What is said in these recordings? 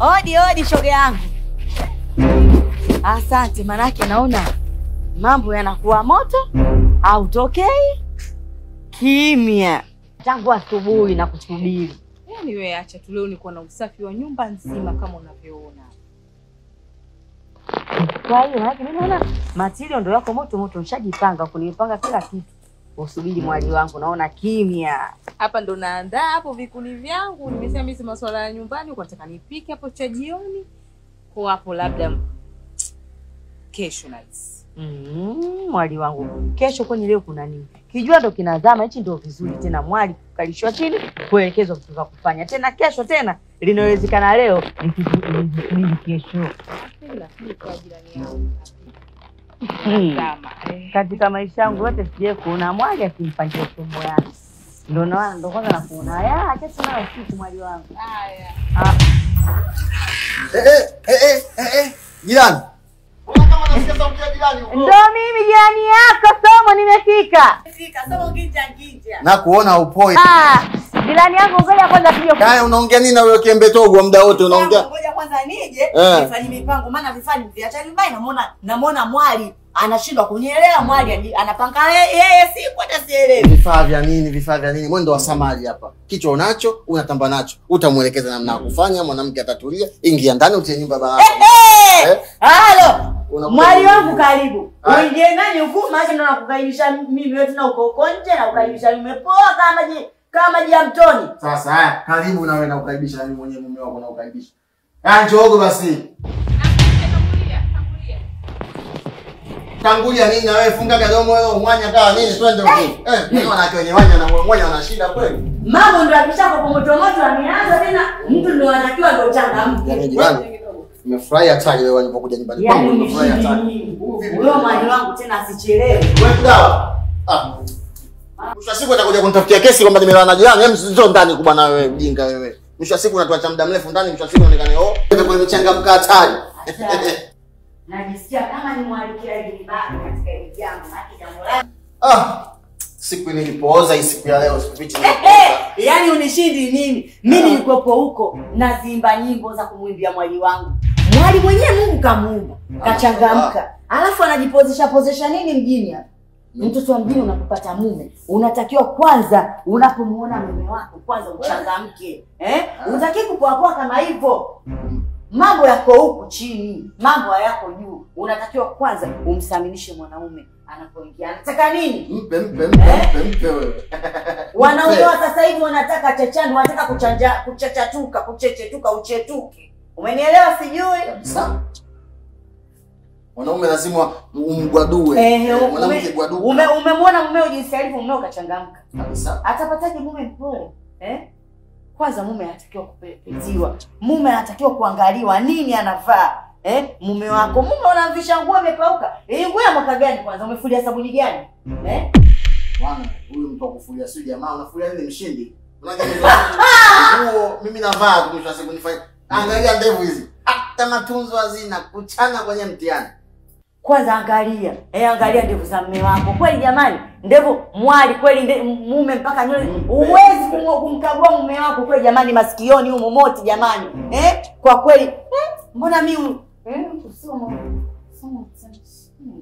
Odi odi, shoga yangu. Asante, manake naona mambo yanakuwa moto, hautokei kimya tangu asubuhi na kusubiri. Yaani wewe acha tu, leo niko na usafi wa nyumba nzima kama unavyoona. Kwa hiyo manake mimi naona matirio ndo yako moto moto, nishajipanga kunipanga kila kitu, usubiri mwali wangu, naona kimya. Hapa ndo naandaa hapo vikuni vyangu. Nimesema mimi si masuala ya nyumbani, uko nataka nipike hapo cha jioni. Kwa hapo labda kesho nice. Mm, mwali wangu, kesho kwani leo kuna nini? Kijua ndo kinazama, hichi ndo vizuri tena, mwali kukalishwa chini, kuelekezwa vitu vya kufanya tena. Kesho tena linawezekana, leo nikisubiri kesho. Lakini kwa jirani yangu. Hmm. Zama. Eh. Katika maisha yangu yote sijai kuona mwali akimpangia somo yake, ndo naona ndo kwanza nakuona ya acha tunayo siku mwali wangu. Haya. Ah, Eh, eh, eh, eh, eh, jirani. Mbona kama nasikia sauti ya jirani huko? ndo mimi jirani yako Somo, nimefika. Na kuona upoi. Ah, jirani yangu, ngoja kwanza tuje Haya unaongea nini na huyo kiembe togo muda wote unaongea? Ngoja kwanza nije Eh. nifanye mipango, maana vifani viacha nyumbani, namuona namuona mwali anashindwa kunielewa. Mwali ani- anapanga ye- yeye, siku hata sielewi. Vifaa vya nini? Vifaa vya nini? Mwendo wa samali hapa. Kichwa unacho, unatamba nacho. Utamuelekeza namna ya kufanya, mwanamke atatulia. Ingia ndani utie nyumba baraka. Eh, Eh? halo Unakuwa- mwali wangu, karibu Ah. uingie ndani huku, maana ndo nakukaribisha mimi wewe, tena uko uko nje na kukaribisha nimepoa kama maji kama maji ya mtoni. Sasa haya, karibu na wewe na kukaribisha na mimi mwenyewe mume wako na kukaribisha. Ah, njoogo basi. Tangulia nini na wewe funga gadomo wewe mwanya kawa nini twende huko. Eh, mimi wanawake wenye wanya na mwanya wana shida kweli. Mambo ndo akishako kwa moto moto, ameanza tena, mtu ndo anatakiwa ndo changamke. Yaani jirani. Nimefurahi hata wewe walipokuja nyumbani Yaani kwangu nimefurahi hata. umeshindi huyo mwali wangu tena asichelewe. Wewe dawa. Ah. Mwisho wa siku atakuja kunitafutia kesi kwamba nimelewa na jirani. Hem sio ndani kubwa na wewe mjinga wewe. Mwisho wa siku unatuacha muda mrefu ndani, mwisho wa siku unaonekana oh, wewe kwa mchangamka hatari. Najisikia kama nimwalikia hili baba katika hili jambo, maana jambo lake Ah. Siku nilipooza hii siku ya leo sikufichi. Eh, yaani unishindi nini? Mimi nilikuwepo huko nazimba nyimbo za kumwimbia mwali wangu. Mwali mwenyewe Mungu kamuumba, kachangamka. Alafu anajipozesha pozesha nini mjini hapa? Mtoto wa mjini unapopata mume, unatakiwa kwanza unapomuona mume wako kwanza uchangamke. Eh? Unataki kupoapoa kama hivyo. Mambo yako huku chini, mambo hayako juu. Unatakiwa kwanza umsaminishe mwanaume anapoingia. Anataka nini? Mpe mpe mpe mpe mpe wewe. Wanaume Mpe. wa sasa hivi wanataka chachani, wanataka kuchanja kuchachatuka, kuchechetuka, uchetuke. Umenielewa sijui? Kabisa. Wanaume lazima umgwadue. Ehe, Eh, ume- Mwanamke gwaduka. ume- umemwona mumeo jinsi alivyo, mumeo kachangamka. Kabisa. Atapataje mume mpole? Eh? Kwanza mume anatakiwa kupetiwa. Mume anatakiwa kuangaliwa nini anavaa. Eh? Mume wako, mume unamvisha nguo imepauka. Hii nguo ya mwaka gani kwanza? Umefulia sabuni gani? Eh? Bwana, huyu mtu akufulia sio jamaa, unafulia nini mshindi? Unajua nguo mimi navaa tu mwisho wa siku nifanye. Angalia ndevu hizi. Hata matunzo hazina kuchana kwenye mtihani. Kwanza angalia, eh, angalia ndevu za mume wako. Kweli jamani, ndevu mwali kweli nde, mume mpaka nywele. Huwezi kumu- kumkagua mume wako kweli jamani, masikioni humo moti jamani. Eh? Kwa kweli, eh, mbona mimi eh, usomo somo hmm.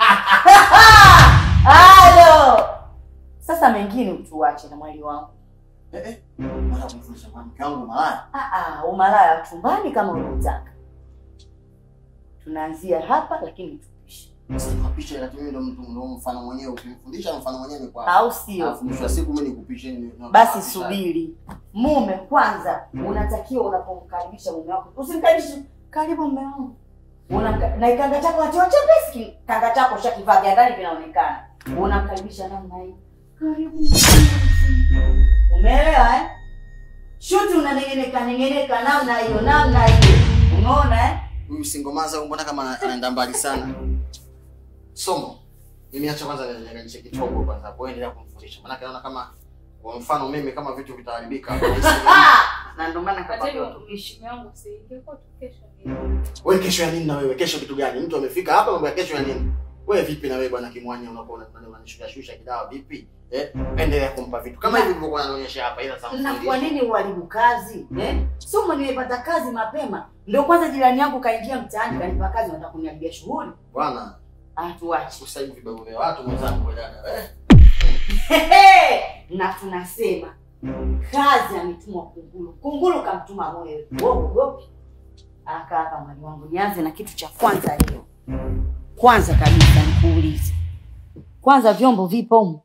Halo. Sasa mengine utuache na mwali wangu. Eh eh. Mara kumfundisha mwanamke wangu malaya. Ah ah, umalaya wa chumbani kama unataka. Tunaanzia hapa lakini tupishe. Sema picha ila mimi ndo mtu ndo mfano mwenyewe ukimfundisha mfano mwenyewe ni kwa. Au sio? Alafu mwisho wa siku mimi nikupishe ni. Basi subiri. Mume kwanza unatakiwa unapomkaribisha mume wako. Usimkaribishe karibu mume wangu. Unamka, na kanga chako wacha chepesi, kanga chako shakivaa vya ndani vinaonekana. Unamkaribisha namna hii. Karibu. Umeelewa eh? Shuti unanengeneka nengeneka namna hiyo namna hiyo. Umeona eh? Huyu singomaza huyu mbona kama anaenda mbali sana. Somo. Mimi acha kwanza niangalie kidogo kwanza hapo endelea kumfundisha. Maana naona kama kwa mfano mimi kama vitu vitaharibika. Ah! Na ndio maana Hata kapata hivyo utumishi. mume wangu si ingekuwa tu kesho ni. Wewe kesho ya nini na wewe? Kesho kitu gani? Mtu amefika hapa mambo ya kesho ya nini? Wewe vipi na wewe bwana Kimwanya unakuwa unataka unanishusha shusha kidawa vipi? Eh? Endelea kumpa vitu. Kama hivi ulivyokuwa unanionyesha hapa ila sasa. Na kwa nini uharibu kazi eh? Somo nimepata kazi mapema, ndio kwanza jirani yangu kaingia mtaani kanipa kazi, nataka kuniharibia shughuli. Bwana, Ah, tuache usaivi vibabu vya watu mwenzangu wewe dada. Eh? Hehe! na tunasema kazi ametumwa kunguru, kunguru kamtuma mwewe. Wewe uogopi? Aka hapa mwali wangu, nianze na kitu cha kwanza leo. Kwanza kabisa nikuulize, kwanza vyombo vipo humu?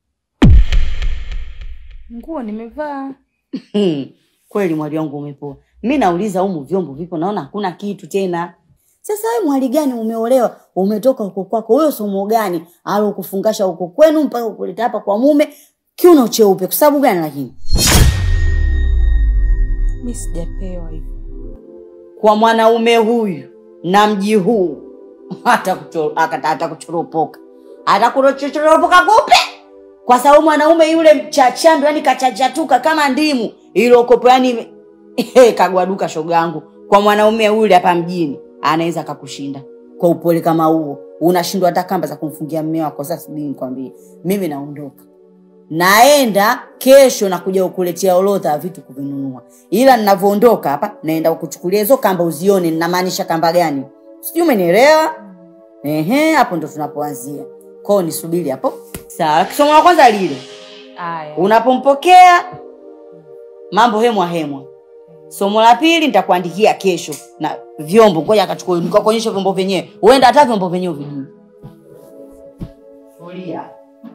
Nguo nimevaa. Hmm, kweli mwali wangu umepoa. Mi nauliza humu vyombo vipo, naona hakuna kitu tena. Sasa wewe mwali gani umeolewa, umetoka huko kwako, huyo somo gani alokufungasha huko kwenu mpaka kuleta hapa kwa mume kiuno cheupe? Kwa sababu gani lakini? Mi sijapewa hivyo. Kwa mwanaume huyu na mji huu hata kucho- akata- hata kuchoropoka hata kuchoropoka kupe, kwa sababu mwanaume yule mchachando, yani kachachatuka kama ndimu iliyokopo, yani kagwaduka shoga yangu. Kwa mwanaume yule hapa mjini anaweza akakushinda kwa upole kama huo, unashindwa hata kamba za kumfungia mme wako. Sasa subiri nikwambie, mimi naondoka naenda kesho na kuja kukuletea orodha ya vitu kuvinunua, ila ninavyoondoka hapa naenda kukuchukulia hizo kamba uzione ninamaanisha kamba gani, sijui umenielewa? Ehe, hapo ndo tunapoanzia. Kwao nisubiri hapo. Sawa, kisomo la kwanza lile Aya. unapompokea mambo hemwa hemwa. Somo la pili nitakuandikia kesho na vyombo, ngoja akachukua nikakuonyesha vyombo vyenyewe, huenda hata vyombo vyenyewe vijui. Tulia.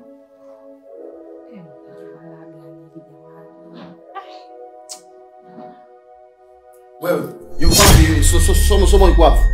Wewe, yuko wapi? So- so- Somo somo liko wapi?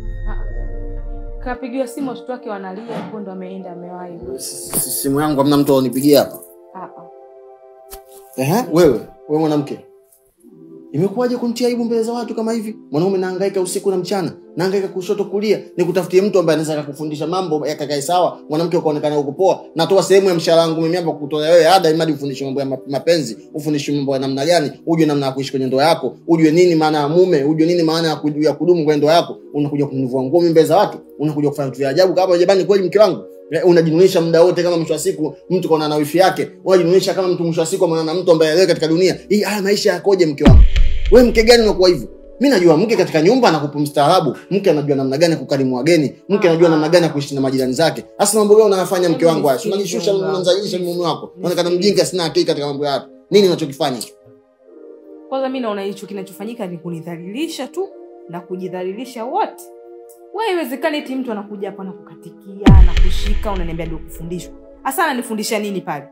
Kapigiwa simu watoto wake wanalia, hapo ndo ameenda amewahi. Si- si- Simu yangu hamna mtu anipigia hapa. Ah, ah. Ehe, wewe, wewe mwanamke. Imekuwaje kunitia aibu mbele za watu kama hivi? Mwanaume nahangaika usiku na mchana, nahangaika kushoto kulia, nikutafutie mtu ambaye anaweza kukufundisha mambo yakakae sawa, mwanamke ukaonekana uko poa. Natoa sehemu ya mshahara wangu mimi hapa kutolea wewe ada imadi ufundishwe mambo ya ma- mapenzi, ufundishwe mambo ya namna gani, ujue namna ya kuishi kwenye ndoa yako, ujue nini maana ya mume, ujue nini maana ya ku- ya kudumu kwenye ndoa yako. Unakuja kunivua nguo mimi mbele za watu, unakuja kufanya vitu vya ajabu kama jamani, kweli mke wangu Eh, unajinunisha muda wote kama mwisho wa siku mtu kaona na wifi yake unajinunisha kama mtu mwisho wa siku ameona na mtu ambaye leo katika dunia hii haya maisha yakoje mke wangu wewe mke gani unakuwa hivyo mi najua mke katika nyumba anakupa mstaarabu mke anajua namna gani ya kukarimu wageni mke anajua namna gani ya kuishi na majirani zake hasa mambo gani unayafanya mke wangu haya Si unajishusha unamzalilisha mume wako unaonekana mjinga sina akili katika mambo ya watu nini unachokifanya Kwanza mi naona hicho kinachofanyika ni kunidhalilisha tu na kujidhalilisha wote. We, haiwezekani eti mtu anakuja hapa na kukatikia na kushika, unaniambia ndio kufundishwa. Hasa ananifundisha nini pale?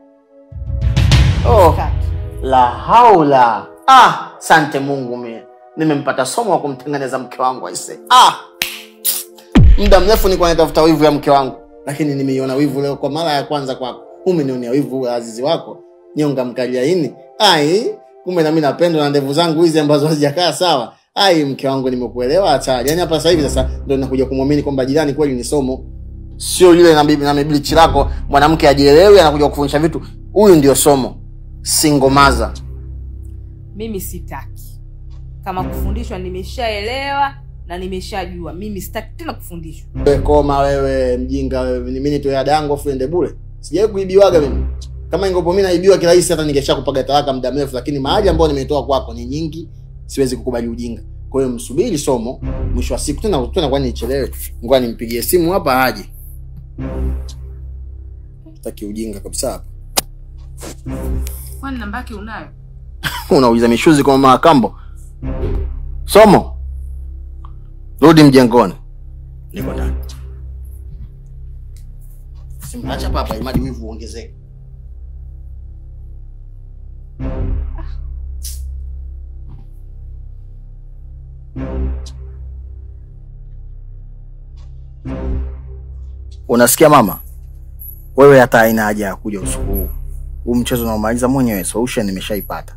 oh. la haula ah sante mungu mie nimempata somo wa kumtengeneza mke wangu aise ah muda mrefu nilikuwa natafuta wivu ya mke wangu lakini nimeiona wivu leo kwa mara ya kwanza kwako umenionea wivu wa azizi wako nyonga mkaliaini ai kumbe nami napendwa na ndevu zangu hizi ambazo hazijakaa sawa ai mke wangu nimekuelewa hatari yaani hapa sasa hivi sasa ndo nakuja kumwamini kwamba jirani kweli ni somo sio yule na bibi na miblichi lako mwanamke ajielewi anakuja kufundisha vitu huyu ndio somo singomaza Mimi sitaki. Kama kufundishwa nimeshaelewa na nimeshajua. Mimi sitaki tena kufundishwa. wewe koma wewe mjinga wewe ni mimi nitoe ada yangu afu ende bure sijawahi kuibiwaga mimi kama ingopo mimi naibiwa kirahisi hata ningesha kupaga talaka muda mrefu lakini mahali ambayo nimetoa kwako ni nyingi siwezi kukubali ujinga kwa hiyo msubiri somo mwisho wa siku tena tena kwani nichelewe ngoja nimpigie simu hapa aje taki ujinga kabisa hapa Kwani namba yake unayo? unauliza mishuzi kwa mama kambo somo rudi mjengoni niko ndani simwacha papa imadi wivu uongezeke unasikia mama wewe hata haina haja ya kuja usiku huu huu mchezo unaomaliza mwenyewe solution nimeshaipata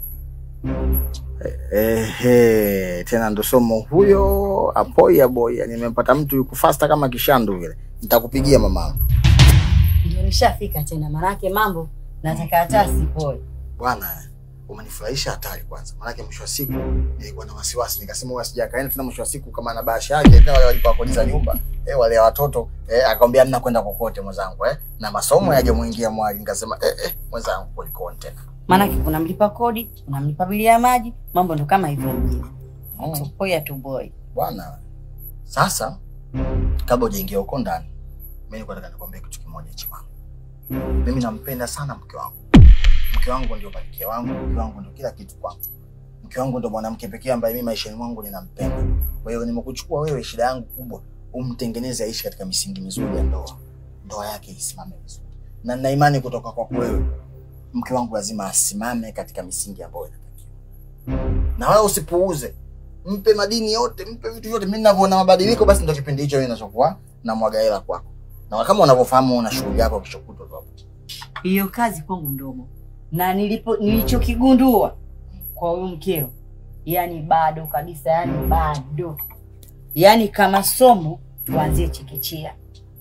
ehe tena ndo somo huyo apoya boya nimempata mtu yuko fasta kama kishandu vile nitakupigia mama Ndio nishafika tena, manake mambo nataka hata sipoe. bwana umenifurahisha hatari kwanza. Maanake mwisho wa siku nilikuwa na wasiwasi, nikasema huyu asija akaenda tena mwisho wa siku kama ana bahasha yake tena wale walipa kodi za nyumba eh, wale watoto eh, akamwambia hamna kwenda kokote mwenzangu eh, na masomo yaje muingia mwali. Nikasema eh, eh, mwenzangu kulikoni tena Maanake kuna mlipa kodi, kuna mlipa bili ya maji, mambo ndo kama hivyo mjini. mm. Tupoya tuboi. Bwana, sasa kabla hujaingia huko ndani, mimi nilikuwa nataka nikwambie kitu kimoja chiwangu. Mimi nampenda sana mke wangu. Mke wangu ndio malkia wangu, mke wangu ndio kila kitu kwangu. Mke wangu ndio mwanamke pekee ambaye mimi maishani mwangu ninampenda. Kwa hiyo nimekuchukua wewe, shida yangu kubwa umtengeneze aishi katika misingi mizuri ya ndoa, ndoa yake isimame vizuri, na nina imani kutoka kwako wewe, mke wangu lazima asimame katika misingi ambayo inatakiwa, na wala usipuuze mpe madini yote, mpe vitu vyote. Mimi ninavyoona mabadiliko, basi ndio kipindi hicho mimi ninachokuwa na mwaga hela kwako, na kama unavyofahamu una shughuli yako kesho kutwa tu hapo. Hiyo kazi kwangu ndogo, na nilipo nilichokigundua kwa huyu mkeo, yani bado kabisa, yani bado, yani kama somo tuanzie chekechea.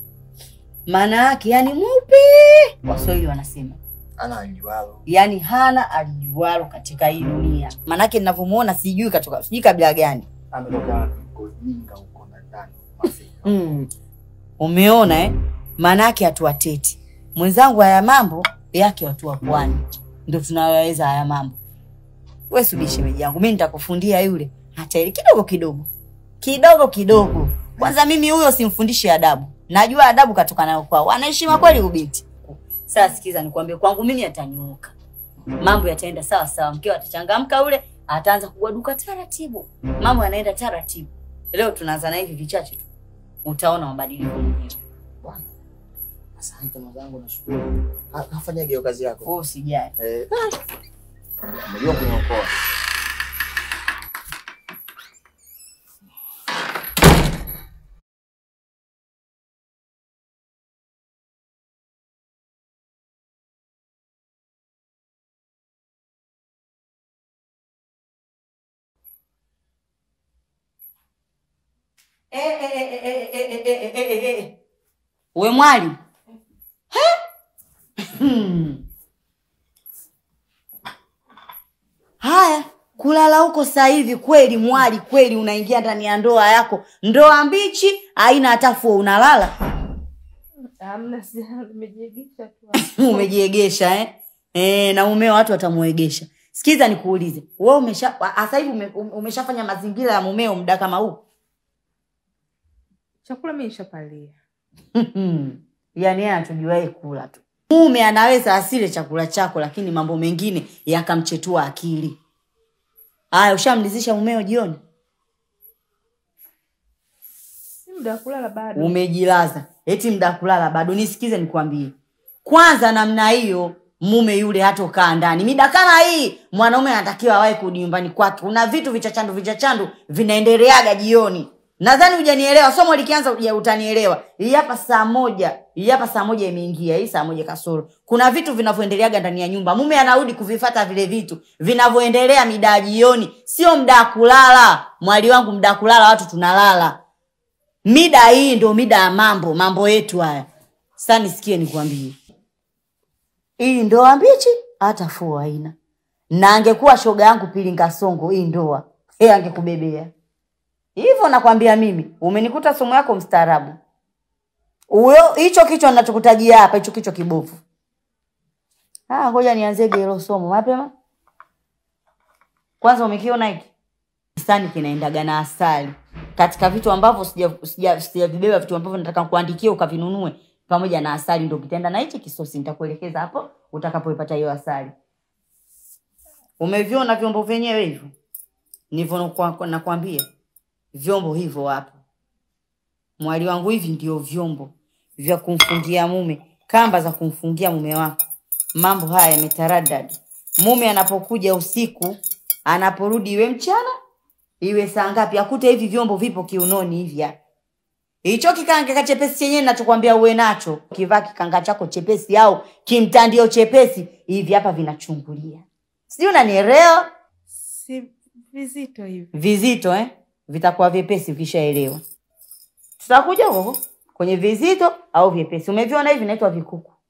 Maana yake yani mweupe, Waswahili wanasema Ana alijualo yani hana alijualo katika hii dunia. Maanake ninavyomuona sijui katoka sijui kabila gani. ametoka wapi? Kujinga huko na ndani Afrika. Mm. Umeona eh? Maanake hatuwateti mwenzangu, haya mambo yake watu wa pwani ndo tunayoweza haya mambo. We subiri shemeji yangu, mi nitakufundia yule hata ile kidogo kidogo kidogo kidogo. Kwanza mimi huyo simfundishi adabu, najua adabu katoka nayo kwao, anaheshima kweli ubinti. Sasa sikiza, nikwambie, kwangu mimi atanyooka, mambo yataenda sawa sawa, mkeo atachangamka, ule ataanza kugwaduka taratibu, mambo yanaenda taratibu. Leo tunaanza na hivi vichache tu, utaona mabadiliko mwenyewe. Bwana, asante mwenzangu, nashukuru. Ha- Kafanya hiyo kazi yako. Wewe usijali. Eh, umejua kuniokoa. We mwali Hmm. Haya, kulala huko sasa hivi kweli mwali, kweli unaingia ndani ya ndoa yako, ndoa mbichi, haina hata fuo, unalala Hamna, si nimejiegesha tu. umejiegesha eh? E, na mumeo watu watamuegesha. Sikiza nikuulize, wewe umesha sasa hivi ume, umeshafanya mazingira ya mumeo muda kama huu? Chakula mimi nishapalia. yaani yeye anachojuae kula tu. Mume anaweza asile chakula chako, lakini mambo mengine yakamchetua akili. Haya, ushamlizisha mumeo jioni? Si muda wa kulala bado. Umejilaza eti mda kulala bado? Nisikize nikwambie, kwanza namna hiyo mume yule hatokaa ndani mida kama hii. Mwanaume anatakiwa awahi kurudi nyumbani kwake. Kuna vitu vichachandu vichachandu vinaendeleaga jioni. Nadhani hujanielewa, somo likianza uja utanielewa. Hii hapa saa moja, hii hapa saa moja imeingia, hii saa moja kasoro. Kuna vitu vinavyoendeleaga ndani ya nyumba, mume anarudi kuvifata vile vitu vinavyoendelea mida ya jioni, sio mda wa kulala. Mwali wangu, mda wa kulala watu tunalala mida hii ndo mida ya mambo mambo yetu haya sasa nisikie nikwambie hii ndoa mbichi hata fua haina na angekuwa shoga yangu pili ngasongo hii ndoa e angekubebea hivyo nakwambia mimi umenikuta somo yako mstaarabu huyo hicho kichwa ninachokutajia hapa hicho kichwa kibovu ah ngoja nianzege hilo somo mapema kwanza umekiona hiki kisani kinaendaga na asali katika vitu ambavyo sijavibeba sija, sija vitu ambavyo nataka kuandikia ukavinunue pamoja na asali ndo kitaenda na hichi kisosi nitakuelekeza hapo utakapoipata hiyo asali umeviona vyombo vyenyewe hivyo nivyo nakwa- nakwambia vyombo hivyo hapo mwali wangu hivi ndio vyombo vya kumfungia mume kamba za kumfungia mume wako mambo haya yametaradadi mume anapokuja usiku anaporudi iwe mchana iwe saa ngapi akute hivi vyombo vipo kiunoni hivi hapa hicho kikanga chepesi chenyewe nachokwambia uwe nacho kivaa kikanga chako chepesi au kimtandio chepesi hivi hapa vinachungulia sijui unanielewa Si vizito hivi. vizito eh? vitakuwa vyepesi vishaelewa tutakuja huko kwenye vizito au vyepesi umeviona hivi naitwa vikuku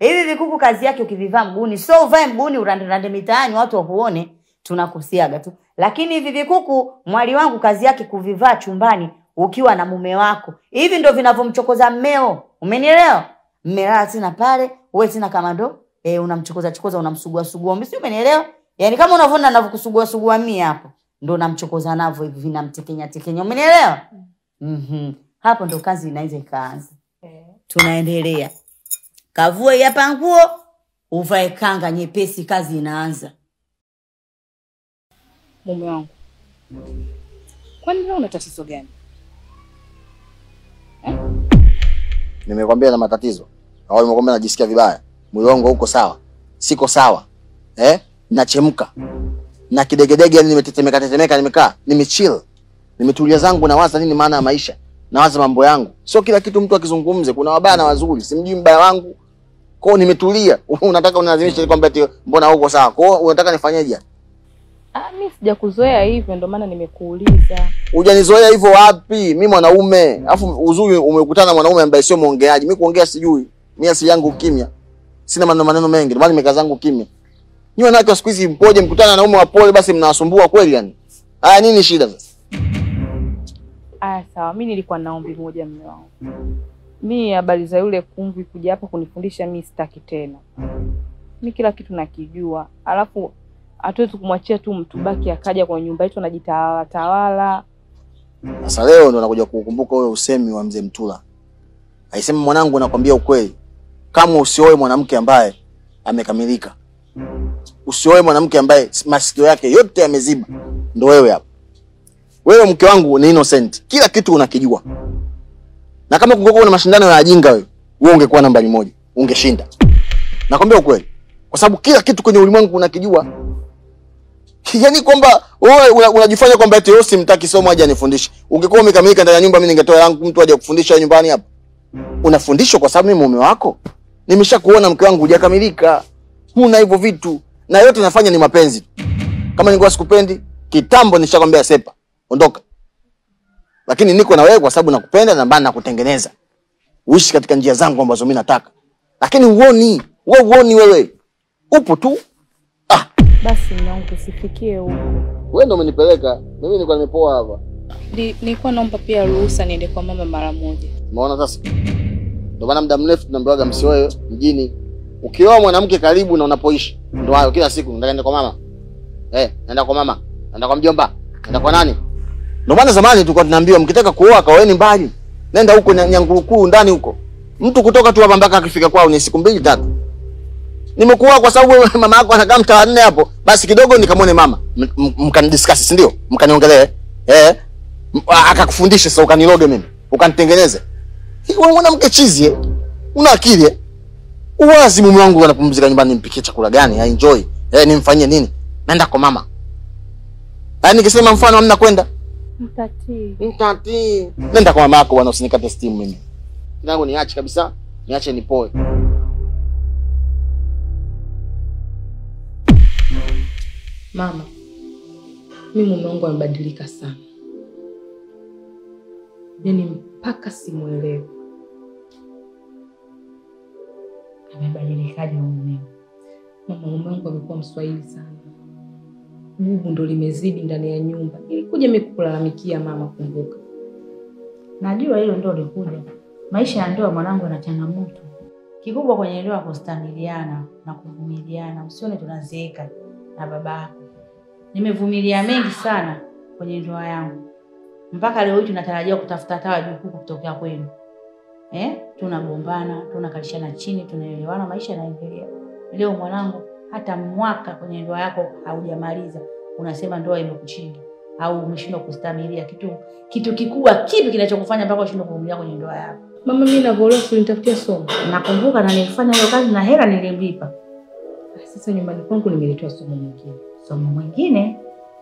Hivi vikuku kazi yake ukivivaa mguuni, so uvae mguuni uranderande mitaani watu wakuone, tunakusiaga tu. Lakini hivi vikuku mwali wangu kazi yake kuvivaa chumbani ukiwa na mume wako. Hivi ndo vinavyomchokoza mmeo. Umenielewa? Mmelala tena pale, wewe tena kama ndo eh, unamchokoza chokoza unamsugua sugua. Mimi si umenielewa? Yaani kama unavyoona ninavyokusugua sugua mimi hapo, ndo namchokoza navyo hivi vinamtekenya tekenya. Umenielewa? Mhm. Hapo ndo kazi inaweza ikaanza. Tunaendelea. Kavue hapa nguo, uvae kanga nyepesi, kazi inaanza. Mume wangu, kwani leo una tatizo gani? Nimekwambia na matatizo au nimekwambia najisikia vibaya, mwili wangu uko sawa, siko sawa eh? Nachemka na kidegedege, yani nimetetemeka tetemeka, nimekaa nimechill, nimetulia zangu, nawaza nini maana ya maisha, nawaza mambo yangu. Sio kila kitu mtu akizungumze, kuna wabaya na wazuri, simjui mbaya wangu kwao, nimetulia. Unataka unilazimishe kwamba eti mbona uko sawa? Kwao unataka nifanyeje? Ah, mi sijakuzoea hivyo, ndio maana nimekuuliza. Hujanizoea hivyo wapi? Mi mwanaume, alafu uzuri umekutana na mwanaume ambaye sio mwongeaji. Mi kuongea sijui, mi asili yangu kimya, sina maneno maneno mengi, ndio maana nimekaa zangu kimya. Nyinyi wanawake wa siku hizi mpoje, mkutana na wanaume wapole, basi mnawasumbua kweli yani? Haya, nini shida sasa? Aya, sawa, mi nilikuwa na ombi moja, mume wangu. Mi habari za yule kumvi kuja hapa kunifundisha, mi sitaki tena. Mi kila kitu nakijua, alafu hatuwezi kumwachia tu mtu baki akaja kwenye nyumba yetu anajitawala tawala. Sasa leo ndo nakuja kukumbuka ule usemi wa mzee Mtula. Aisema, mwanangu, nakwambia ukweli, kama usioe mwanamke ambaye amekamilika, usioe mwanamke ambaye masikio yake yote yameziba, ndo wewe hapa. Wewe mke wangu ni innocent, kila kitu unakijua, na kama kungekuwa na mashindano ya ajinga, wewe wewe ungekuwa nambari moja, ungeshinda. Nakwambia ukweli, kwa sababu kila kitu kwenye ulimwengu unakijua. Yaani kwamba wewe una- unajifanya kwamba eti wewe simtaki somo aje anifundishe. Ungekuwa umekamilika ndani ya nyumba, mimi ningetoa yangu mtu aje kufundisha nyumbani hapa. Unafundishwa kwa sababu mimi mume wako. Nimeshakuona mke wangu hujakamilika. Huna hivyo vitu. Na yote nafanya ni mapenzi. tu. Kama ningekuwa sikupendi, kitambo nishakwambia sepa. Ondoka. Lakini niko na wewe kwa sababu nakupenda na maana nakutengeneza. Uishi katika njia zangu ambazo mimi nataka. Lakini uoni, wewe uoni wewe. Upo tu. Ah, Basi mume wangu, usifikie huko. wewe ndio umenipeleka. Mimi nilikuwa nimepoa hapa. Ndi- Nilikuwa naomba pia ruhusa niende kwa mama mara moja. Umeona sasa? Ndio maana muda mrefu tunaambiwaga msioe mjini. Ukioa mwanamke karibu na unapoishi. Ndio hayo kila siku nataka niende kwa mama. Eh, naenda kwa mama. Naenda kwa mjomba. Naenda kwa nani? Ndio maana zamani tulikuwa tunaambiwa mkitaka kuoa kaoeni mbali. Nenda huko na Nyangurukuru ndani huko. Mtu kutoka tu hapa mpaka akifika kwao ni siku mbili tatu. Nimekuoa kwa sababu wewe mama yako anakaa mtaa nne hapo. Basi kidogo nikamwone mama. M- m- Mkanidiscuss, si ndio? Mkaniongelee. Eh? M- Akakufundisha sasa ukaniloge mimi. Ukanitengeneze. Wewe mwanamke chizi eh? Una akili eh? Uwazi mume wangu anapumzika nyumbani nimpikie chakula gani? I enjoy. Eh, nimfanyie nini? Naenda kwa mama. Yaani nikisema mfano hamna kwenda. Mtatii. Mtati. Nenda kwa mama yako bwana usinikate steam mimi. Nangu niache kabisa. Niache nipoe. Mama, mi mume wangu amebadilika sana, yaani mpaka simwelewi. Amebadilikaje mume? Mama, mume wangu amekuwa mswahili sana, gugu ndo limezidi ndani ya nyumba. Nilikuja mi kukulalamikia mama, kumbuka. Najua hilo ndio likuja. Maisha ya ndoa mwanangu yana changamoto. Kikubwa kwenye ndoa kustamiliana na kuvumiliana. Usione tunazeeka na babako. Nimevumilia mengi sana kwenye ndoa yangu. Mpaka leo hii tunatarajia kutafuta hata wajukuu kutokea kwenu. Eh? Tunagombana, tunakalishana chini, tunaelewana, maisha yanaendelea. Leo mwanangu, hata mwaka kwenye ndoa yako haujamaliza, unasema ndoa imekuchinda au umeshindwa kustamilia kitu kitu kikubwa kipi kinachokufanya mpaka ushindwe kuvumilia kwenye ndoa yako? Mama, mi navyolewa ulinitafutia somo. Nakumbuka na nilifanya hiyo kazi na hela nilimlipa. Sasa nyumbani kwangu nimeletewa somo nyingine, Somo mwingine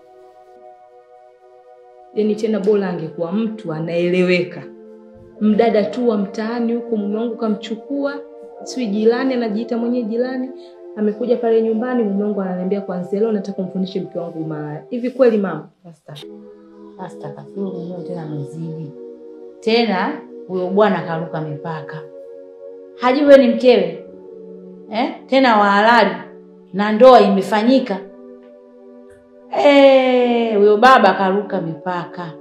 yaani tena bora angekuwa mtu anaeleweka, mdada tu wa mtaani huko, mume wangu kamchukua, sijui jirani, anajiita mwenyewe jirani, amekuja pale nyumbani, mume wangu ananiambia kwanzia leo nataka kumfundishe mke wangu malaya. Hivi kweli mama? Basta. Basta kafuru mwenyewe tena amezidi. Tena huyo bwana karuka mipaka. Hajui wewe ni mkewe. eh? tena wa halali na ndoa imefanyika. Eh, huyo baba karuka mipaka.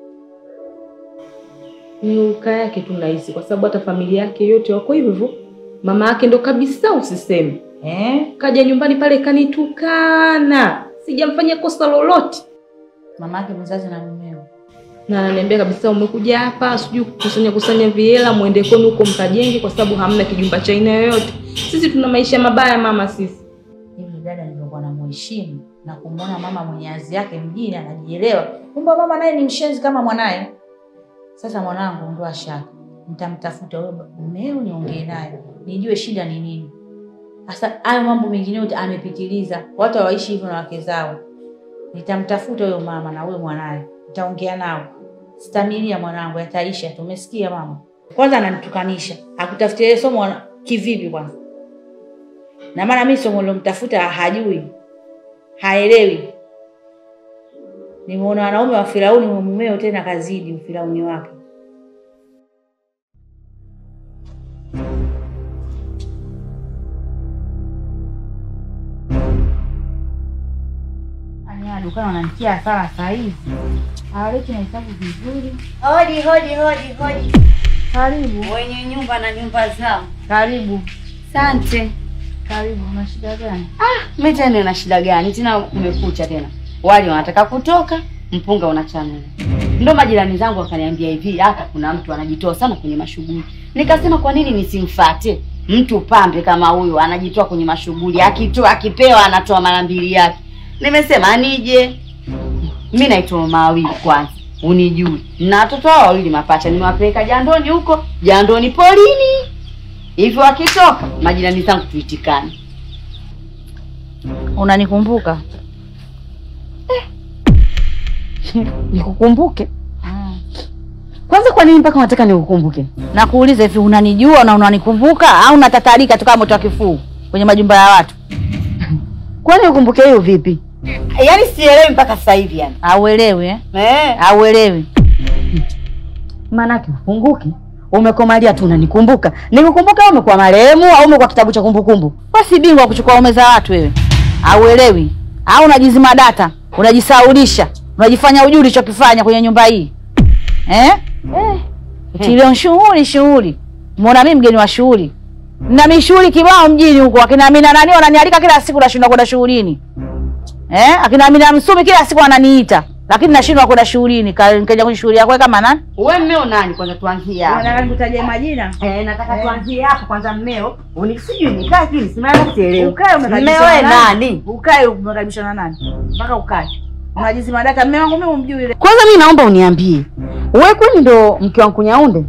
Ni uka yake tu nahisi, kwa sababu hata familia yake yote wako hivyo hivyo. Mama yake ndo kabisa usiseme, Eh? kaja nyumbani pale kanitukana, sijamfanyia kosa lolote, Mama yake mzazi na mumeo. na ananiambia kabisa, umekuja hapa sijui kukusanya kusanya vihela mwende kwenu huko mkajenge, kwa sababu hamna kijumba cha aina yoyote. Sisi tuna maisha mabaya mama, sisi Hivi dada nilikuwa namuheshimu na kumwona mama mwenye azi yake mjini anajielewa, kumbe mama naye ni mshenzi kama mwanaye. Sasa mwanangu, ondoa shaka, nitamtafuta huyo mumeo niongee naye nijue shida ni nini. Sasa hayo mambo mengine yote amepitiliza, watu hawaishi hivyo na wake zao. Nitamtafuta huyo mama na huyo mwanaye, nitaongea nao. Stamilia mwanangu, yataisha tu. Umesikia mama? Kwanza ananitukanisha, akutafutia yeye somo wana- kivipi kwanza? na maana mimi somo nilomtafuta hajui, haelewi. Nimeona wanaume wa Firauni wa mumeo tena kazidi ufirauni wake. Anya dukani wananitia hasara saa hizi, hawaleti na hesabu vizuri. Hodi hodi hodi hodi, Karibu, wenye nyumba na nyumba zao. karibu, Asante. karibu. Una shida gani? Mimi tena na shida gani tena? Umekucha tena, wali wanataka kutoka, mpunga unachanua. Ndo majirani zangu wakaniambia hivi, hapa kuna mtu anajitoa sana kwenye mashughuli. Nikasema kwa nini nisimfate mtu pambe kama huyu, anajitoa kwenye mashughuli, akitoa akipewa anatoa mara mbili yake. Nimesema nije. Mimi naitwa mama wawili kwanza, unijui na watoto hao wawili mapacha, nimewapeleka jandoni huko, jandoni polini hivyo, wakitoka majirani zangu tuitikane. Unanikumbuka? Nikukumbuke kwanza? Kwa nini mpaka unataka nikukumbuke? Nakuuliza hivi, unanijua na unanikumbuka au unatatarika tu kama moto wa kifuu kwenye majumba ya watu? Kwani ukumbuke hiyo vipi? Yaani sielewi mpaka sasa hivi yani. Auelewi eh? Eh, Auelewi. maanake ufunguke. Umekomalia tu unanikumbuka. Nikukumbuka au umekuwa marehemu au umekuwa kitabu cha kumbukumbu? Wewe si bingwa wa kuchukua ume za watu wewe. Auelewi. Au unajizima data, unajisaulisha, unajifanya ujui ulichokifanya kwenye nyumba hii. Eh? Eh. Tilio shughuli shughuli. Muona mimi mgeni wa shughuli. Na mishughuli kibao mjini huko akina Amina nani wananialika kila siku nashindwa kwenda shughulini. Eh? Akina Amina Msumi kila siku wananiita. Lakini nashindwa kwenda shughulini. Ka- Nikaja kwenye shughuli yako kama nani? Wewe mmeo nani kwanza tuanzie hapo. Unataka nikutaje majina? Eh, nataka tuanzie hapo kwanza mmeo. Unisijui nikaa hivi nisimama sielewi. Ukae umekaribishwa Mmeo wewe na nani? Ukae umekaribishwa na nani? Mpaka ukae. Unajizima data mume wangu mimi umjui ile. Kwanza mimi naomba uniambie. Wewe kwani ndo mke wa Kunyaunde?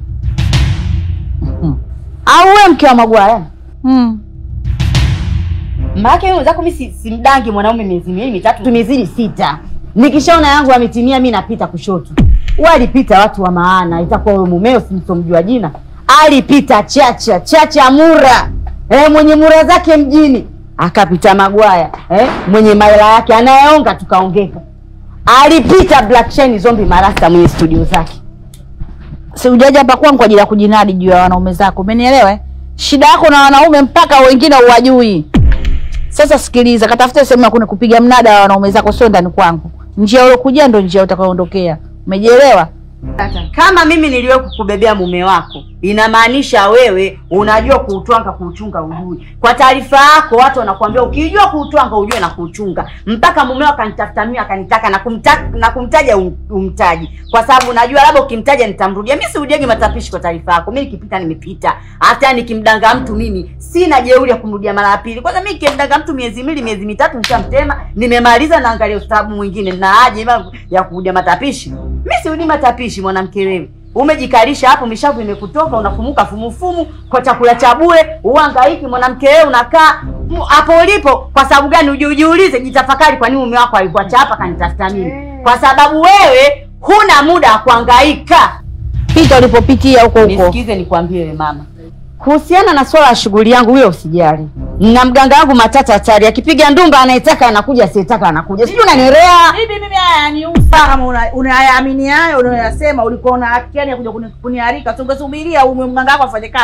Au wewe mke wa Magwaya? Mm. Maana wewe zako mimi si- simdangi mwanaume miezi miwili mitatu tumezidi sita. Nikishaona yangu ametimia mimi napita kushoto. Walipita watu wa maana, itakuwa wewe mumeo simsomjua jina. Alipita Chacha, Chacha Mura. Eh, mwenye mura zake mjini. Akapita Magwaya, eh, mwenye maela yake anayeonga tukaongeka. Alipita Black Shine Zombie Marasta mwenye studio zake. Si ujaja hapa kwangu kwa ajili ya kujinadi juu ya wanaume zako. Umenielewa? eh? Shida yako na wanaume mpaka wengine uwajui. Sasa sikiliza, katafute sehemu ya kupiga mnada wa wanaume zako, sio ndani kwangu. Njia uliokuja ndo njia utakayoondokea. Umejielewa? Kama mimi niliwe kukubebea mume wako, inamaanisha wewe unajua kuutwanga kuuchunga ujui. Kwa taarifa yako, watu wanakuambia ukijua kuutwanga ujue na kuuchunga. Mpaka mumeo akanitafuta mimi akanitaka na kumta, na kumtaja um, umtaji, kwa sababu najua labda ukimtaja nitamrudia. Mimi sirudiagi matapishi. Kwa taarifa yako, mimi nikipita nimepita. Hata nikimdanga mtu mimi sina jeuri ya kumrudia mara ya pili. Kwanza mimi nikimdanga mtu miezi miwili miezi mitatu nishamtema, nimemaliza, naangalia ustaarabu mwingine na haja ima ya kurudia matapishi. Mimi sirudi matapishi, mwanamke wewe. Umejikalisha hapo, mishavu imekutoka, unafumuka fumufumu kwa chakula cha bure, uhangaiki. Mwanamke wewe unakaa mu- hapo ulipo kwa sababu gani? Uji- Ujiulize, jitafakari, kwa nini mume wako alikuwa chapa kanitafuta mimi? Kwa sababu wewe huna muda wa kuhangaika. Pita ulipopitia huko huko. Nisikize nikwambie wewe mama, kuhusiana na swala la shughuli yangu, wewe usijali. Na mganga wangu matata hatari, akipiga ndumba anayetaka anakuja, asiyetaka anakuja. Sijui unanielewa? Bibi, mimi haya yaniusa kama una- unayaamini hayo unayosema. Ulikuwa una haki gani ya kuja kuni- kuniharika? Tungesubiria umwe mganga wako afanye kazi.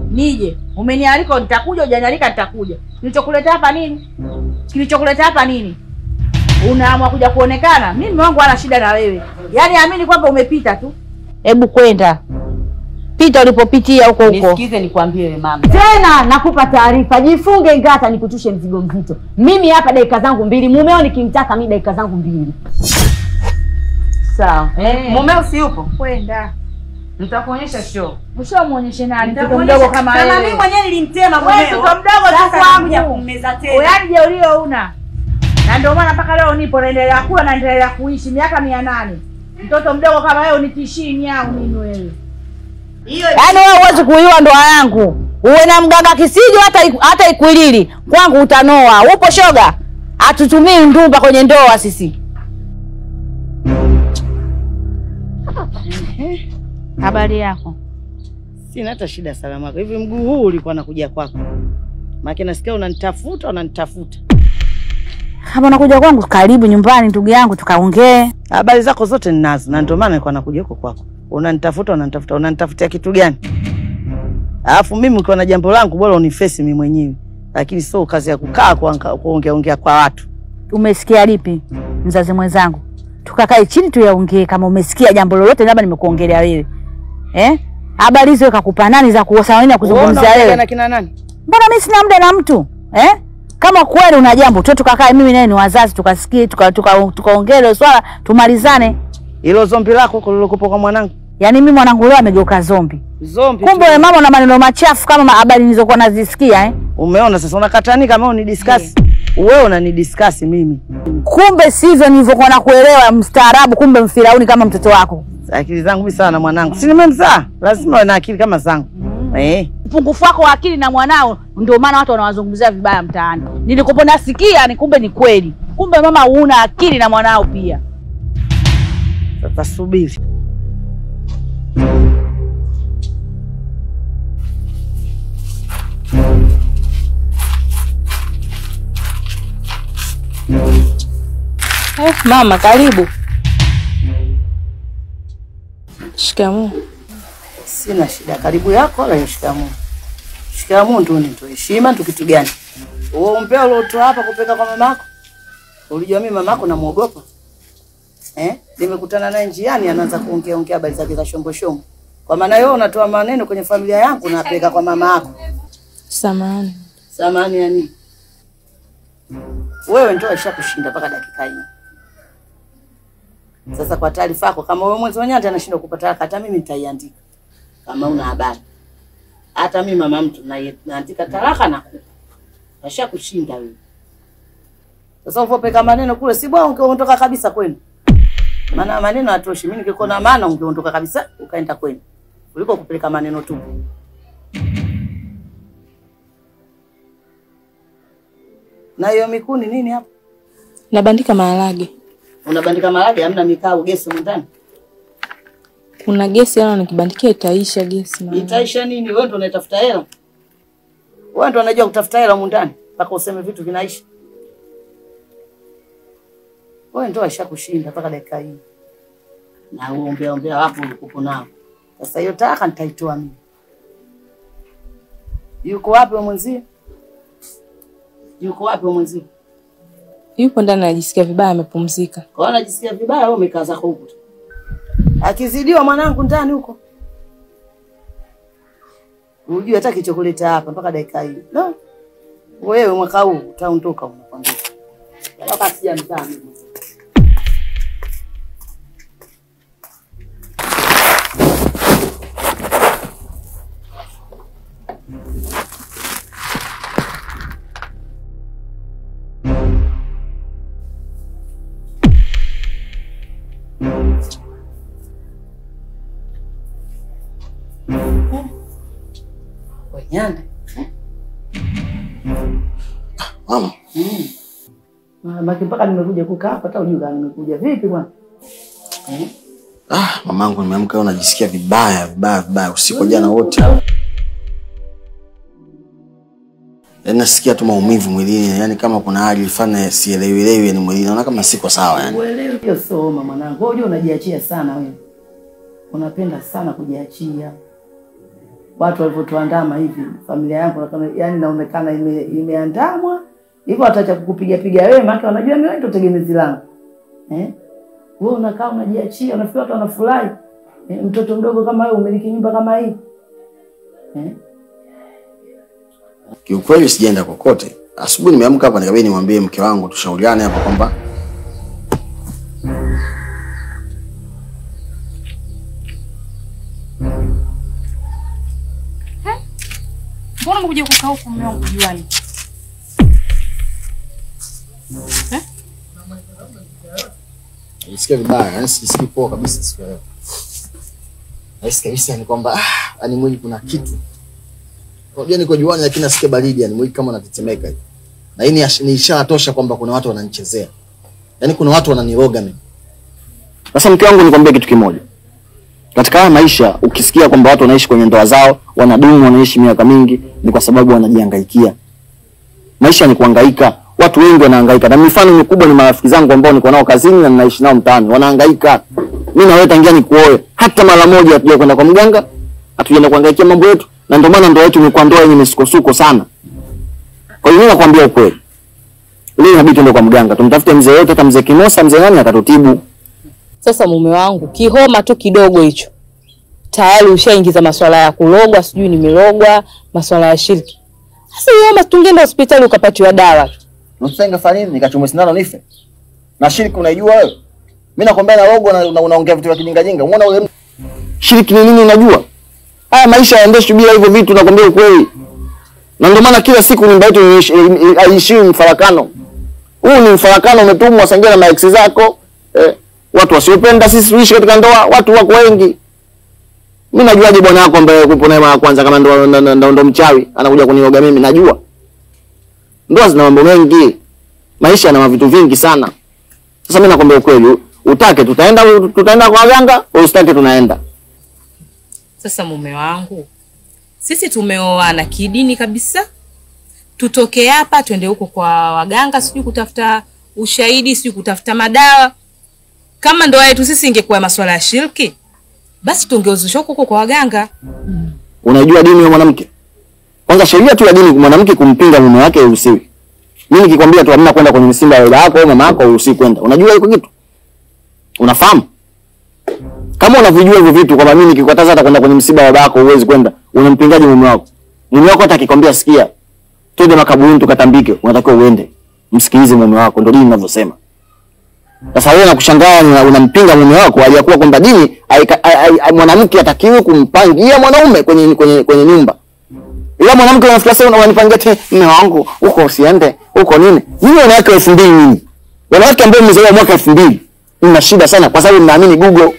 nije. Umenialika nitakuja, hujanialika nitakuja. Kilichokuleta hapa nini? Kilichokuleta hapa nini? Unaamua kuja kuonekana? Mimi mume wangu hana shida na wewe. Yaani amini kwamba umepita tu. Hebu kwenda. Pita ulipopitia huko huko. Nisikize nikwambie wewe mama. Tena nakupa taarifa, jifunge ngata nikutushe mzigo mzito. Mimi hapa dakika zangu mbili, mumeo nikimtaka mi dakika zangu mbili. Sawa. Eh. Mumeo si yupo? Kwenda. Nitakuonyesha show. Ushamuonyeshe nani? Mtoto Nitakuonyesha- mdogo kama Kama wewe. mimi mwenyewe nilimtema Wewe mumeo. mtoto mdogo tu Sasa kwangu. nakuja kummeza tena. Yaani jeulio una. Na ndio maana mpaka leo nipo naendelea kula na naendelea kuishi miaka mia nane. Mtoto mdogo kama wewe unitishii nyau mimi wewe. Hiyo Yaani wewe huwezi kuiua ndoa yangu. Uwe na mganga kisiju hata iku- hata ikwilili. Kwangu utanoa. Upo shoga? Hatutumii ndumba kwenye ndoa sisi. Habari yako? Sina hata shida salama yako. Hivi mguu huu ulikuwa nakuja kwako? Maana nasikia unanitafuta unanitafuta. Kama unakuja kwangu karibu nyumbani ndugu yangu tukaongee. Habari zako zote ninazo na ndio maana nilikuwa nakuja huko kwako. Unanitafuta unanitafuta unanitafutia kitu gani? Alafu mimi ukiwa na jambo langu bora unifesi mimi mwenyewe. Lakini sio kazi ya kukaa kuanga- kuongea ongea kwa watu. Umesikia lipi mzazi mwenzangu? Tukakae chini tuyaongee kama umesikia jambo lolote labda nimekuongelea wewe. Eh? Habari hizo kakupa nani za kuosa nini ya kuzungumzia Wewe wewe? unaongea na kina nani? Mbona mimi sina muda na mtu? Eh? Kama kweli una jambo tu tukakae mimi naye ni wazazi tukasikie tukaongee tuka, tuka hilo swala tumalizane. Hilo zombi lako huko lilokupa kwa mwanangu. Yaani mimi mwanangu leo amegeuka zombi. Zombi. Kumbe tu. wewe mama una maneno machafu kama ma- habari nilizokuwa nazisikia eh? Umeona sasa unakatani kama unidiscuss. Wewe unanidiscuss mimi. Kumbe sivyo nilivyokuwa nakuelewa mstaarabu, kumbe mfirauni kama mtoto wako. Akili zangu mimi sana mwanangu. Si nimemzaa. Lazima uwe na akili kama zangu. Eh. upungufu wako wa akili na mwanao, ndio maana watu wanawazungumzia vibaya mtaani. Nilikopo nasikia ni kumbe ni kweli, kumbe mama huna akili na mwanao pia. Sasa subiri. Eh, mama karibu. Shikamoo. Sina shida. Karibu yako wala shikamoo. Shikamoo ndio ni heshima tu kitu gani? Wewe umpea uliotoa hapa kupeka kwa mamako? Ulijua mimi mamako namuogopa? Eh? Nimekutana naye njiani anaanza kuongea ongea habari zake za shombo shombo. Kwa maana wewe unatoa maneno kwenye familia yangu na apeleka kwa mama yako. Samahani. Samani ya nini? Wewe ndio ishakushinda mpaka dakika hii. Sasa kwa taarifa yako, kama wewe mwezi wenyewe hata anashindwa kupata haraka, hata mimi nitaiandika kama una habari. Hata mimi mama mtu na- naandika talaka na kupa. Ashakushinda wewe. Sasa uvopeka maneno kule, si bwana ungeondoka kabisa kwenu. Maana maneno hatoshi. Mimi ningekuwa na maana ungeondoka kabisa ukaenda kwenu. Kuliko kupeleka maneno tu. Na hiyo mikuni nini hapo? Nabandika maharage. Unabandika maharage, hamna mikao gesi humu ndani. Kuna gesi ana nikibandikia itaisha gesi mama. Itaisha nini? Wewe ndo unaitafuta hela. Wewe ndo unajua kutafuta hela humu ndani mpaka useme vitu vinaisha. Wewe ndo aisha kushinda mpaka dakika hii. Na uombea ombea wako ulikupo nao. Sasa hiyo taka nitaitoa mimi. Yuko wapi wa mwenzie? Yuko wapi wa mwenzie? Yupo ndani anajisikia vibaya amepumzika. Kwa hiyo anajisikia vibaya, wewe umekaa zako huko. tu. Akizidiwa mwanangu ndani huko. Unajua hata kichokuleta hapa mpaka dakika hii. No. Wewe mwaka huu utaondoka unakwambia. Mpaka sijamzaa mimi. Wenyanda. Mama, Maki mpaka nimekuja kukaa hapa hata ujui kama nimekuja vipi bwana. ah, mamangu nimeamka leo najisikia vibaya vibaya vibaya usiku wa jana wote. Yaani nasikia tu maumivu mwilini, yaani kama kuna hali fulani sielewelewi yani mwilini. Naona kama siko sawa yani. Uelewi hiyo soma mwanangu. Wewe unajua unajiachia sana wewe. Unapenda sana kujiachia. watu walivyotuandama hivi, familia yangu kama yani inaonekana ime, imeandamwa hivyo, watacha kukupiga piga wewe, maana wanajua mimi wewe ndio tegemezi langu eh. Wewe unakaa unajiachia, unafikiri watu wanafurahi eh, mtoto mdogo kama wewe umiliki nyumba kama hii eh. Kiukweli sijaenda kokote. Asubuhi nimeamka hapa nikabidi nimwambie mke wangu tushauriane hapa kwamba Mbona umekuja kukaa huku mume wangu juani? Nisikia vibaya, yani sijisikii poa kabisa siku ya leo. Nahisi kabisa yani kwamba ah, yani mwili kuna kitu. Unajua niko juani lakini nasikia baridi yani mwili kama unatetemeka hivi. Na hii ni ash- ni ishara tosha kwamba kuna watu wananichezea. Yaani kuna watu wananiroga mimi. Sasa mke wangu, nikwambie kitu kimoja. Katika haya maisha, ukisikia kwamba watu wanaishi kwenye ndoa zao, wanadumu, wanaishi miaka mingi, ni kwa sababu wanajihangaikia. Maisha ni kuhangaika. Watu wengi wanahangaika, na mifano mikubwa ni marafiki zangu ambao niko nao kazini na ninaishi nao mtaani, wanahangaika. Mimi na wewe tangia nikuoe, hata mara moja hatuja kwenda kwa mganga, hatujaenda kuhangaikia mambo yetu, na ndio maana ndoa yetu imekuwa ndoa yenye misukosuko sana. Kwa hiyo mimi nakwambia ukweli, leo inabidi tuende kwa mganga, tumtafute mzee yote, hata mzee Kimosa, mzee nani akatutibu. Sasa mume wangu, kihoma tu kidogo hicho tayari ushaingiza maswala ya kulogwa, sijui nimerogwa, maswala ya shirki. Sasa hiyo homa tungeenda hospitali ukapatiwa dawa tu. Nusu ingefanya nini? Nikachomwe sindano nife. Na shiriki unaijua wewe? Mimi nakwambia na rogo na una- unaongea vitu vya kijinga jinga. Umeona ule mtu? Shiriki ni nini unajua? Haya maisha yaendeshwi bila hivyo vitu nakwambia ukweli. Na ndio maana kila siku nyumba yetu iishi- haishiwi mfarakano. Huu ni mfarakano umetumwa sangia na maex zako. Eh, watu wasiopenda sisi tuishi katika ndoa, watu wako wengi. Mimi najuaje bwana wako ambaye kupo naye mara kwanza kama ndo ndo, ndo, ndo mchawi anakuja kuniroga mimi najua. Ndoa zina mambo mengi, maisha yana vitu vingi sana. Sasa mimi nakwambia ukweli, utake tutaenda tutaenda kwa waganga, usitake tunaenda. Sasa mume wangu, sisi tumeoana kidini kabisa, tutoke hapa twende huko kwa waganga, sijui kutafuta ushahidi, sijui kutafuta madawa. Kama ndoa yetu sisi ingekuwa masuala ya shirki, basi tungeuzishwa huko huko kwa waganga. Unajua dini ya mwanamke? Kwanza sheria tu ya dini mwanamke kumpinga mume wake hairuhusiwi. Mimi nikikwambia tu hamna kwenda kwenye msimba ya baba yako au mama yako hairuhusiwi kwenda. Unajua iko kitu? Unafahamu? Kama unavyojua hivyo vitu kwamba mimi nikikataza hata kwenda kwenye msiba wa baba yako huwezi kwenda, unampingaje mume wako? Mume wako hata akikwambia sikia, twende makaburini tukatambike, unatakiwa uende. Msikilize mume wako, ndio dini inavyosema. Sasa wewe nakushangaa una- unampinga mume wako aliyakuwa kwamba dini haika- hai- hai- hai- mwanamke atakiwi kumpangia mwanaume kwenye kwenye kwenye nyumba. Ila mwanamke unafikia sasa unanipangia tena mume wangu huko usiende huko nini? Mimi wanawake elfu mbili nyinyi. Wanawake ambao mmezaliwa mwaka elfu mbili mna shida sana kwa sababu mnaamini Google.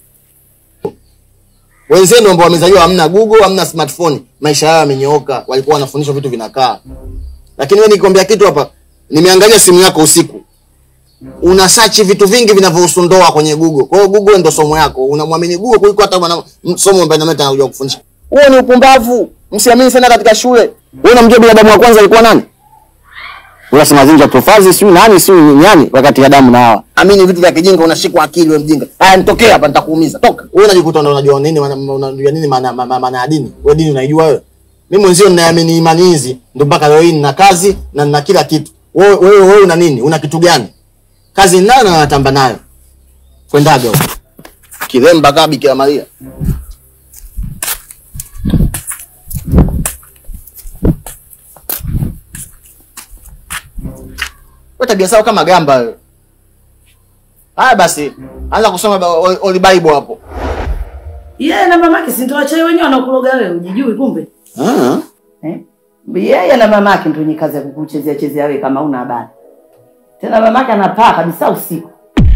Wenzenu ambao wamezaliwa hamna Google, hamna smartphone, maisha yao yamenyooka, walikuwa wanafundishwa vitu vinakaa. Lakini wewe nikwambia kitu hapa, nimeangalia simu yako usiku. Una search vitu vingi vinavyohusu ndoa kwenye Google. Kwa hiyo Google ndio somo yako. Unamwamini Google kuliko hata mwana m- somo ambaye nameta anakuja kufundisha. Huo ni upumbavu. Msiamini sana katika shule. Wewe unamjua binadamu wa kwanza alikuwa nani? Unasema zinja profazi siyo nani siyo nyani wakati Adamu na Hawa. Amini vitu vya kijinga unashikwa akili wewe mjinga. Haya nitokee hapa nitakuumiza. Toka. Wewe unajikuta ndo unajua nini maana unajua nini maana maana maana ya dini. Wewe dini unaijua wewe. Mimi mwenzio ninaamini imani hizi ndio mpaka leo hii nina kazi na nina kila kitu. Wewe wewe wewe una nini? Una kitu gani? Kazi ninayo na natamba nayo. Kwendaga huko. Kiremba kama Bikira Maria. Wewe tabia sawa kama gamba wewe. Haya basi, anza kusoma ba- Holy Holy Bible hapo. Yeye na mamake si ndio wachai wenyewe wanakuloga wewe, ujijui kumbe. Ah. Eh? Yeye na mamake ndio wenye kazi ya kukuchezea chezea wewe kama una habari. Tena mamake anapaa kabisa usiku.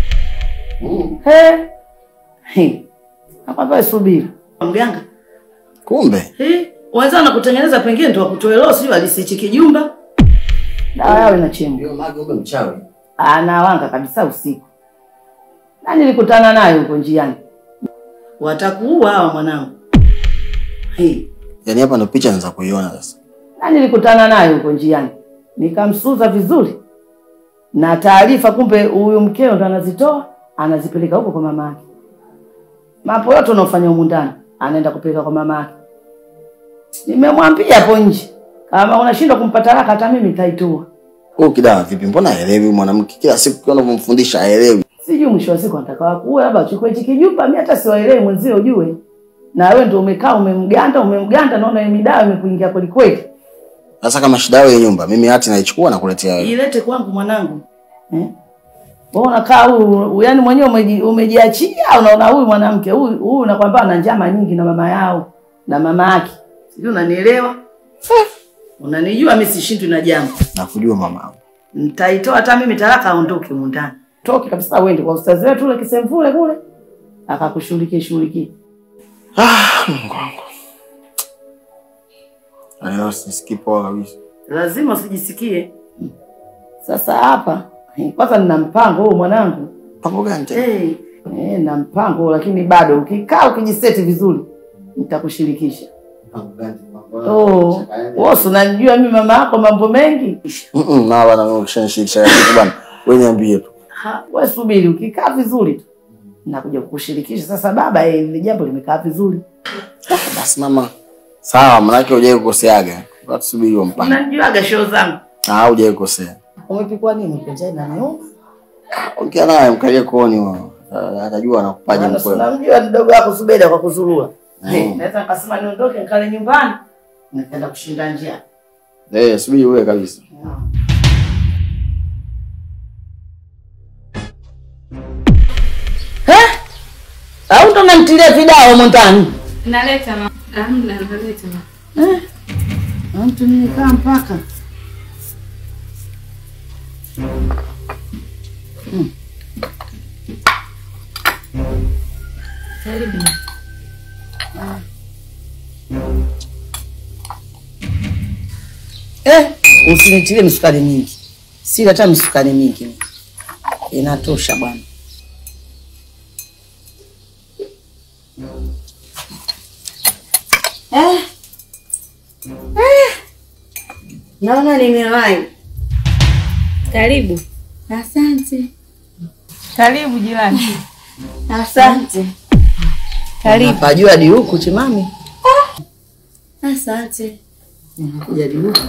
He. He. Hapa subiri. Mganga. Kumbe. He. Wenzao na kutengeneza pengine ndio wakutoe roho sio alisichi kijumba. Dawa yao inachemka. Ndio maana kumbe mchawi. Anawanga kabisa usiku. Na nilikutana naye huko njiani. Watakuua hawa mwanangu. He. Yaani hapa ndo picha naanza kuiona sasa. na nilikutana naye huko njiani nikamsuza vizuri na taarifa, kumbe huyu mkeo ndo anazitoa anazipeleka huko kwa mama yake. Mambo yote unaofanya humu ndani anaenda kupeleka kwa mama yake. Nimemwambia hapo nje kama unashindwa kumpa talaka, hata mimi nitaitoa. Huyu kidawa vipi? Mbona haelewi mwanamke? Kila siku kila unavyomfundisha haelewi. Sijui mwisho wa siku anataka wakuwe, labda achukue hichi kijumba. Mimi hata siwaelewi mwenzio, ujue na wewe ndio umekaa umemganda, umemganda, naona hiyo midawa imekuingia kweli kweli. Sasa kama shida yao ya nyumba, mimi hati naichukua na kuletea wewe. Ilete kwangu mwanangu eh? Wewe unakaa huyu, yaani mwenyewe umeji, umejiachia, unaona huyu mwanamke huyu huyu, nakwambia ana njama nyingi na mama yao na mama yake, sijui unanielewa? Unanijua mimi sishindwi na jambo, Nakujua mama. nitaitoa hata mimi talaka, aondoke humu ndani, toke kabisa, uende kwa ustazi wetu ule kisemvule kule, akakushughulikie shughulikie. Ah, Mungu wangu. Leo sisikii poa kabisa. lazima usijisikie. Sasa hapa eh, kwanza nina mpango huu mwanangu. Mpango gani tena? Eh, eh, na mpango lakini bado ukikaa ukijiseti vizuri nitakushirikisha. Mpango gani? Oh, wewe si unanijua mimi mama yako mambo mengi. Mm, na bana mimi ukishanishirikisha kitu bana. Wewe niambie tu. Ha, wewe subiri ukikaa vizuri tu. Nakuja kukushirikisha sasa baba, eh, ile jambo limekaa vizuri. Basi mama. Sawa, manake hujai kukoseaga. Watu subiri huo mpango. Unanijuaga show zangu. Ah, hujai kukosea. Umepikwa nini? Mpenzi na nyumba. Ongea naye mkalie kuoni wao. Ah, Atajua anakupaje Maana mkweli. Unamjua mdogo wako Subeda kwa kuzurua. Mm. Eh, naweza nikasema niondoke nikale nyumbani. Nikaenda kushinda njia. Eh, subiri wewe kabisa. Au ndo namtilia vidao humo ndani? Naleta ma. Amna, naleta ma. Eh? Na Mtu nimekaa mpaka. Karibu. Eh, usinitilie misukari mingi. Sila hata misukari mingi. Inatosha bwana. Eh. Eh. Naona nimewahi. Karibu. Asante. Karibu jirani. Asante. Karibu. Pajua hadi huku chimami. Asante. Kuja hadi huku.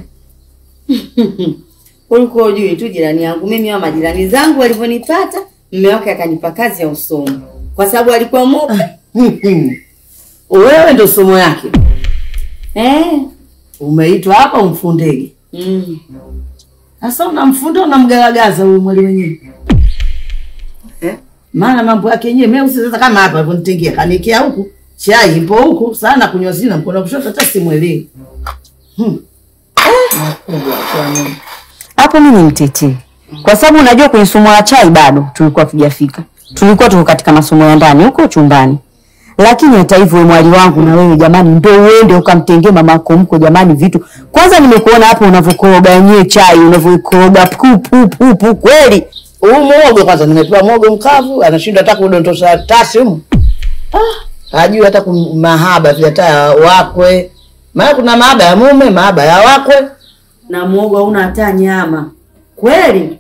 Ulikuwa ujui tu jirani yangu mimi wa majirani zangu walivyonipata, mume wake akanipa kazi ya usomi kwa sababu alikuwa mope. Wewe ndo somo yake. Eh. Umeitwa hapa umfundege. Mm. Sasa unamfunda unamgaragaza huyu mwali wenyewe. Eh? Maana mambo yake yenyewe mimi sasa kama hapa alivyonitingia kanikia huku, chai ipo huku, sana kunywa sina mkono kushoto hata simwelewi. Hmm. Makubwa kwa nini? hapo mimi nimtetee, kwa sababu unajua kwenye somo la chai bado tulikuwa tujafika, tulikuwa tuko katika masomo ya ndani huko chumbani. Lakini hata hivyo, wewe mwali wangu, na wewe jamani, ndio uende ukamtengee mama yako mko jamani vitu. Kwanza nimekuona hapo unavyokoroga yenyewe chai, unavyokoroga pu pu pu pu, kweli Huu muogo kwanza nimepewa muogo mkavu, anashindwa hata kudondosha tasi humu. Ah, hajui hata kum- mahaba vile hata ya wakwe. Maana kuna mahaba ya mume, mahaba ya wakwe. Na muogo hauna hata nyama. Kweli?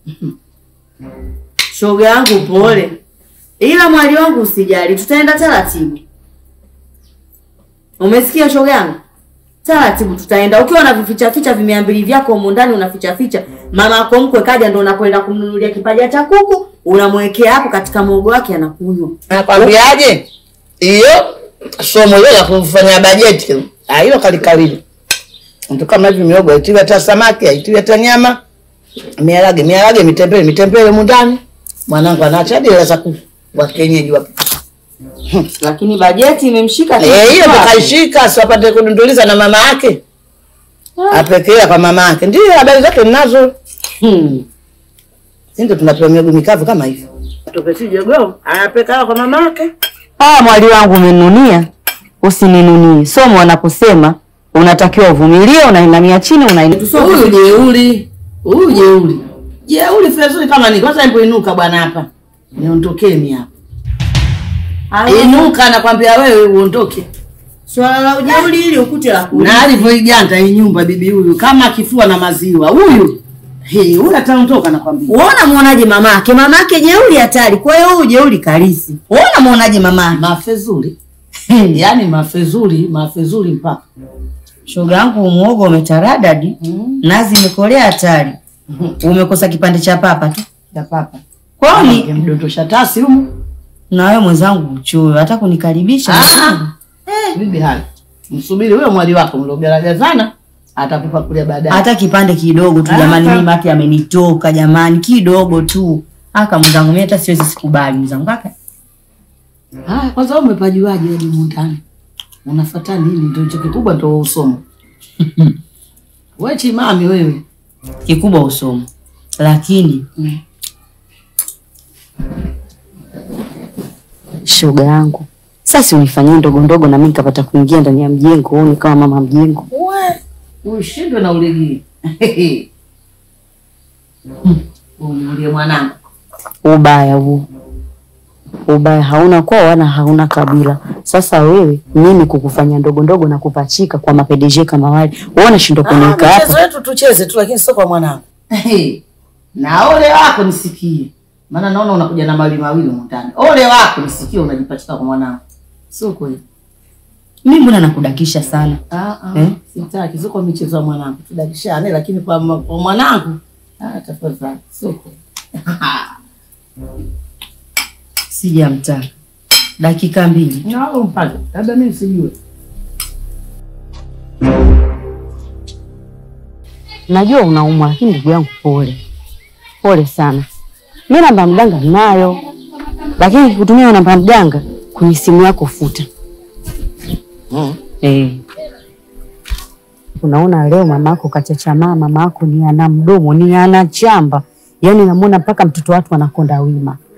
Shoga yangu pole. Ila mwali wangu usijali, tutaenda taratibu. Umesikia shoga yangu? Taratibu tutaenda. Ukiwa na vificha ficha vimiambili vyako humu ndani unaficha ficha. Mama yako mkwe kaja ndo unakwenda kumnunulia kipaja cha kuku, unamwekea hapo katika muogo wake anakunywa. Nakwambiaje? Hiyo somo hilo la kufanya bajeti. Ah, hilo kalikalili. Mtu kama hivi miogo haitiwi hata samaki, haitiwi hata nyama. Miharage, miharage, mitembele, mitembele mundani. Mwanangu anaacha hadi hela za ku wa kienyeji wapi. Lakini bajeti imemshika Eh, hiyo kichwa. kaishika si apate kudunduliza na mama yake. Apekea kwa mama yake. Ndio habari zake ninazo. Hmm. Sisi ndio tunapewa miogo mikavu kama hivyo. Tupesi jogoo, anapeka kwa mama yake. Ah, mwali wangu umenunia, usininunie. Somo wanaposema unatakiwa uvumilie, unainamia chini, unainamia Huyu jeuri. Huyu jeuri. Jeuri fezuri kama ni kwanza hebu inuka bwana hapa. Niondokee mimi hapa. Inuka nakwambia wewe uondoke. Swala la ujeuri ili ukute la kuli. Na alivyoiganda hii nyumba bibi huyu kama kifua na maziwa. Huyu. Hii huyu ataondoka nakwambia. Uona muonaje mamake? Mamake jeuri hatari. Kwa hiyo huyu jeuri kalisi. Uona muonaje mamake? Mafezuri. yaani mafezuri mafezuri mpaka Shoga yangu muogo umetaradadi, nazi imekolea hatari. Umekosa kipande cha papa tu. ya papa Kwani mdondosha tasi humu na wewe mwenzangu uchoyo hata kunikaribisha. bibi hali msubiri huyo mwali wako mliogaragazana atakupa kule baadaye Hata kipande kidogo tu jamani, Ah, mimi mate amenitoka jamani, kidogo tu. Aka mwenzangu mimi hata siwezi sikubali mwenzangu kaka. haya kwanza wewe umepajuaje hadi mundani unafuata nini ndio hicho kikubwa ndio usomo wewe chimami wewe Kikubwa usomo. Lakini shoga yangu sasa unifanyie ndogo ndogo na mimi nikapata kuingia ndani ya mjengo huu nikawa mama mjengo ushindwe na ulegii umulie mwanangu ubaya huu ubaya hauna kwao wala hauna kabila sasa wewe mimi kukufanya ndogo ndogo na kupachika kwa mapedeje kama wale wewe unashindwa kuniweka mchezo hapa wetu tucheze tu lakini sio kwa mwanangu na ole wako nisikie maana naona unakuja na mali mawili mundani ole wako nisikie unajipachika kwa mwanangu sio kweli mimi mbona nakudakisha sana? Ah, ah, Eh? sitaki sio kwa michezo ya mwanangu tudakishane lakini kwa, ma- kwa mwanangu ah, tafadhali sio kweli Sijamtaka. Dakika mbili. nalo mpaka labda mimi sijue najua unaumwa lakini ndugu yangu pole pole sana mi namba mganga nayo lakini kutumia namba mganga kwenye simu yako futa Mm. eh. unaona leo mama yako kachachamaa mama yako ni ana mdomo ni ana chamba yaani namwona mpaka mtoto watu anakonda wima